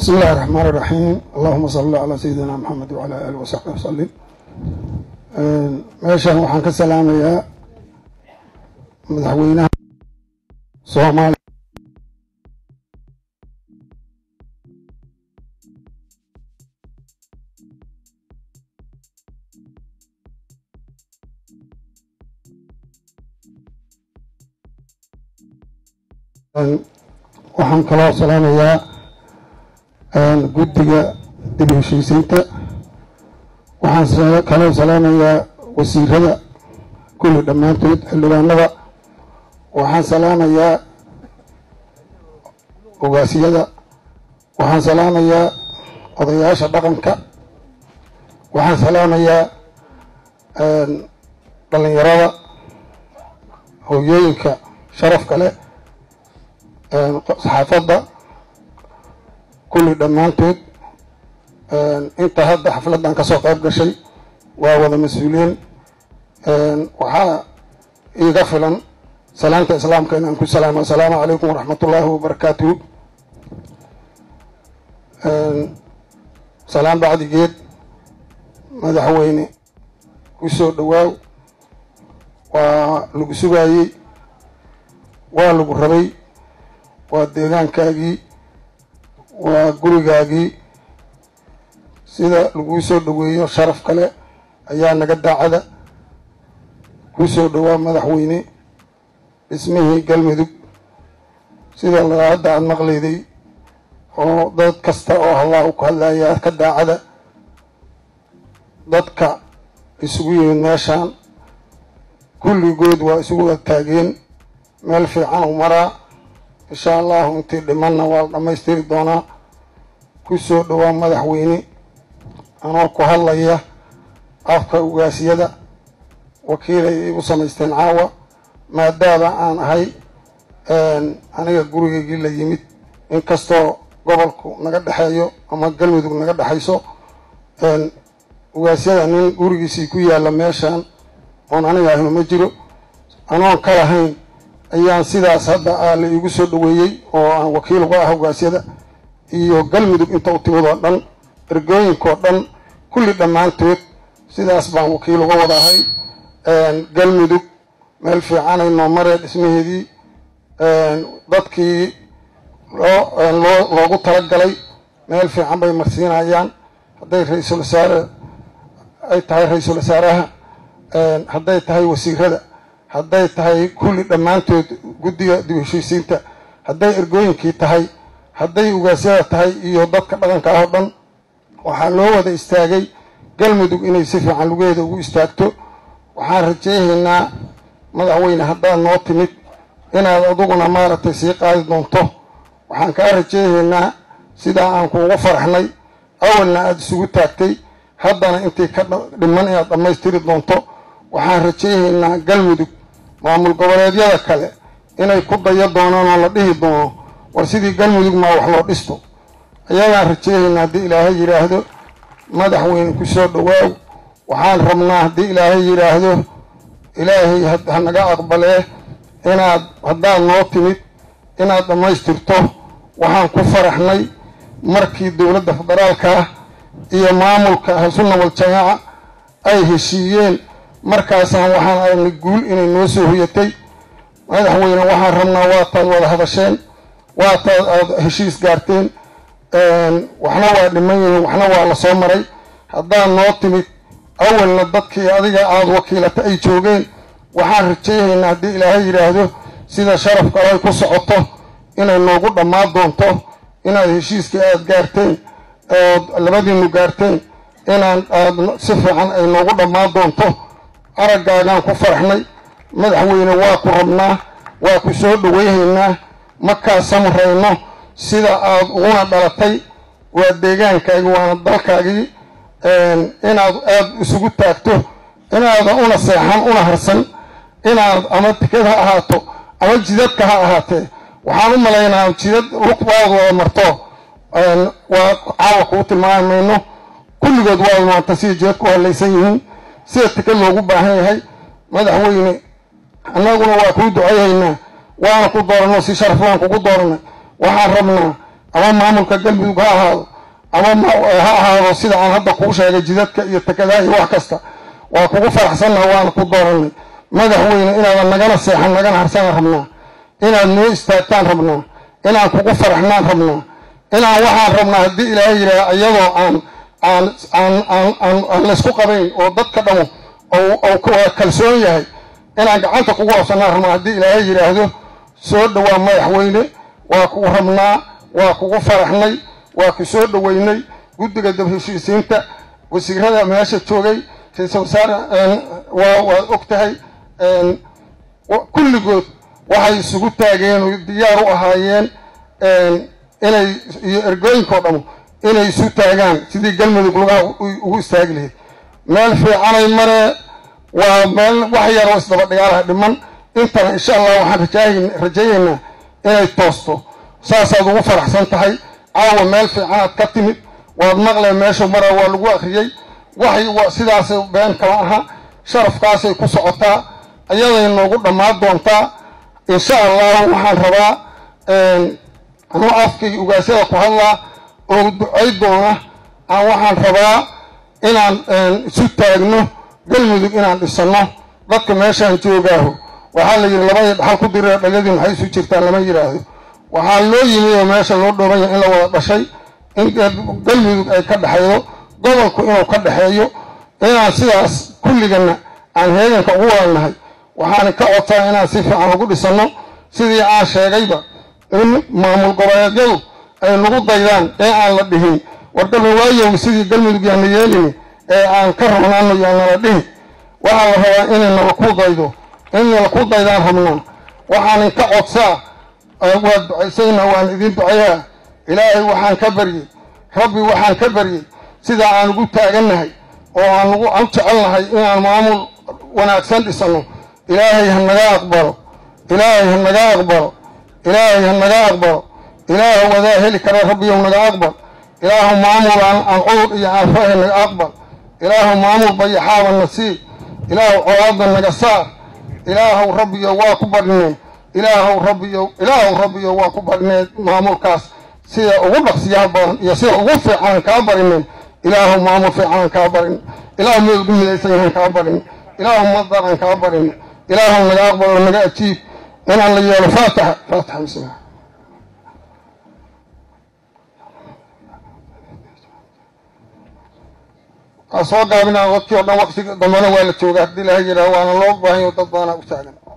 bismi illahi raxmaan iraxiim allahuma salli calaa sayidina maxamed wacalaa aali wasaxbi wasalim meeshan waxaan ka salaamayaa madaxweynaha soomaaliya waxaan kaloo salaamayaa guddiga dib heshiisiinta waxaan kaloo salaamayaa wasiirada kulli dhammaantood xildhibaanada waxaan salaamayaa ogaasiyada waxaan salaamayaa odayaasha dhaqanka waxaan salaamayaa dhalinyarada hooyooyinka sharafka leh saxaafadda kulli dhammaantood inta hadda xafladdan ka soo qayb gashay waa wada mas-uuliyiin waxaa iiga filan salaanta islaamka inaan ku salaamo assalaamu calaykum waraxmat ullaahi wabarakaatuhu salaan bacdigeed madaxweyne ku soo dhowaaw waa lagu sugaayey waa lagu rabay waa deegaankaagii waa gurigaagii sida laguu soo dhoweeyo sharaf kale ayaa naga daacada ku soo dhowaa madaxweyne dhismihii galmudug sida hadda aada maqlayday oo dad kasta oo allah ku hadlaya ka daacada dadka isugu yimid meeshaan kulligood waa isugu wada taageen meel fiican u maraa insha allahu intii dhimanna waa la dhammaystiri doonaa ku soo dhowaa madaxweyne anoo ku hadlaya afka ugaasyada wakiilay igu samaysteen caawa maadaama aan ahay aniga gurigaygii la yimid inkastoo gobolku naga dhexeeyo ama galmudug naga dhexayso ugaasyada nin gurigiisii ku yaalla meeshaan oon aniga ahno ma jiro anoon ka lahayn ayaan sidaas hadda aa la iigu soo dhoweeyey oo aan wakiil uga ah ugaasyada iyo galmudug inta u timid oo dhan ergooyinkaoo dhan kulli dhammaantood sidaas baan wakiil uga wada ahay galmudug meel fiicanay noo maree dhismaheedii dadkii loo loo loogu talagalay meel fiican bay marsiinayaan hadday ra-iisul wasaare ay tahay ra-iisul wasaaraha hadday tahay wasiirada hadday tahay kulli dhammaantood guddiga dib heshiisiinta hadday ergooyinkii tahay hadday ugaasyada tahay iyo dadka dhaqanka ah oo dhan waxaa loo wada istaagay galmudug inay si fiican lugeeda ugu istaagto waxaan rajeynaynaa madaxweyne haddaad noo timid inaad aduguna maaragtay sii qaadi doonto waxaan kaa rajeynaynaa sidaa aan kuugu faraxnay awalna aada isugu taagtay haddana intii ka dhiman inaad dhammaystiri doonto waxaan rajeynaynaa galmudug maamul goboleedyada kale inay ku dayo doonaan oo la dhihi doono war sidii galmudug maa wax loo dhisto ayagaan rajeynaynaa haddii ilaahay yidhaahdo madaxweyne ku soo dhowaaw waxaan rabnaa haddii ilaahay yidhaahdo ilaahay ha naga aqbalee inaad haddaad noo timid inaad dhammaystirto waxaan ku faraxnay markii dowladda federaalka ah iyo maamulka ahlusunna waljamaaca ay heshiiyeen markaasaan waxaan aragnay guul inay noo soo hoyatay madaxweyne waxaan rabnaa waataad wada hadasheen waataad aada heshiis gaarteen waxna waa dhiman yihiin waxna waa la soo maray haddaad noo timid awalna dadkii adiga aada wakiilata ay joogeen waxaan rajeynaynaa haddii ilaahay yidhaahdo sida sharaf kale ay ku socoto inay noogu dhammaan doonto inaad heshiiskii aada gaarteen ood labadiinu gaarteen inaan aad si fiican ay noogu dhammaan doonto araggaagaan ku faraxnay madaxweyne waa ku rabnaa waa ku soo dhoweyhaynaa ma kaa samrayno sida aada uguna dhalatay waa deegaankaagii waana dalkaagii inaad aada isugu taagto inaadan una seexan una harsan inaad ama tikad ha ahaato ama jidadka ha ahaatee waxaan u malaynaa jidad lugbaad wada marto waa caawa kuu tilmaami mayno kulligood waa maanta sida jidadku u hadlaysan yihiin sida tikad loogu baahan yahay madaxweyne annaguna waa kuu duceeyaynaa waana ku dooranno si sharaf waan kugu dooranay waxaan rabnaa ama maamulka galmudug ha ahaado ama ha ahaado sida aan hadda kuu sheegay jidadka iyo takadaha iyo wax kasta waa kugu faraxsannaha waana ku dooranay madaxweyne inaadan nagana seexan nagana harsanaan rabnaa inaad noo istaagtaan rabnaa inaan kugu faraxnaan rabnaa inaan waxaan rabnaa haddii ilaahay yidhaah iyadoo aan aan aan aan aan aan laysku qabayn oo dadka dhamo ou kalsoon yahay inaan gacanta kugu habsanaan rabnaa haddii ilaahay yidhaahdo soo dhowaa madaxweyne waa kugu rabnaa waa kugu faraxnay waa ku soo dhoweynay guddiga dab heshiisiinta wasiirada meesha joogay ra-iisul wasaare waa waad og tahay kulligood waxay isugu taageen oo diyaar u ahaayeen inay iyo ergooyinkao dhamo inay isu taagaan sidii galmudug lugaha ugu istaagi lahayd meel fiicanay maree waa meel wax yar oo isdaba dhigaalaha dhiman intana insha allah waxaan rajaynaynaa inay toosto saasaad ugu faraxsan tahay caawa meel fiicanaad ka timid waad maqleen meeshu mara waa lagu akriyey waxay sidaasay been kama aha sharafkaasay ku socotaa ayaday noogu dhammaan doontaa insha allahu waxaan rabaa anuu afkay ugaasyada ku hadlaa oo ducay doona aan waxaan rabaa inaan isu taagno galmudug inaan dhisanno dadka meeshaan joogaaho waxaa la yidhi labadii dhaxal ku diree dhaladii maxay isu jirtaan lama yidhaahdo waxaa loo yimi oo meesha loo dhoobanya in la wada dhashay in galmudug ay ka dhexaydo gobolku inuu ka dhexeeyo inaan sidaas kulligana aan heeganka ugu wadanahay waxaan ka codsaa inaan si fiican ugu dhisanno sidii aan sheegayba in maamul goboleedyadu ay nagu daydaan ee aan la dhihin wargalma waayow sidii galmudug yaana yeelini ee aan ka rabnaano yaanala dhihin waxaa la rabaa inay nala ku daydo in nala ku daydaan rabnaa waxaanin ka codsaa waad ducaysayna waan idiin ducayaa ilaahay waxaan ka baryey rabbi waxaan ka baryey sidaa aan ugu taagannahay oo aan ugu an jecelnahay inaan maamul wanaagsan dhisanno ilaahay ha naga aqbalo ilaahay ha naga aqbalo ilaahay ha naga aqbalo ilaahu wadaa heli kara rabbiyow naga aqbal ilaahu maamul aan aan cudur iyo aan fahe naga aqbal ilaahu maamul bayaxaaba na sii ilaahu colaadna naga saar ilaahow rabbiyo waa ku badhineen ilaahow rabbiyo ilaahow rabbiyo waa ku badhineen maamulkaas sida ugu dhaqsiyaha badan iyo sida ugu fiicanaan kaa barineen ilaahow maamul fiicanaan kaa barin ilaahu meel ugu midaysanyahaan kaa barin ilaahu madaraan kaa barin ilaahow naga aqbalo naga ajiib inaan la yeelo faataxa faataxa bismillah waa soo gaabinaa waqti oo dhan waqti dambana waa la joogaa haddii ilaha yidhaah waana loo baahanyo dad badanaa u taagan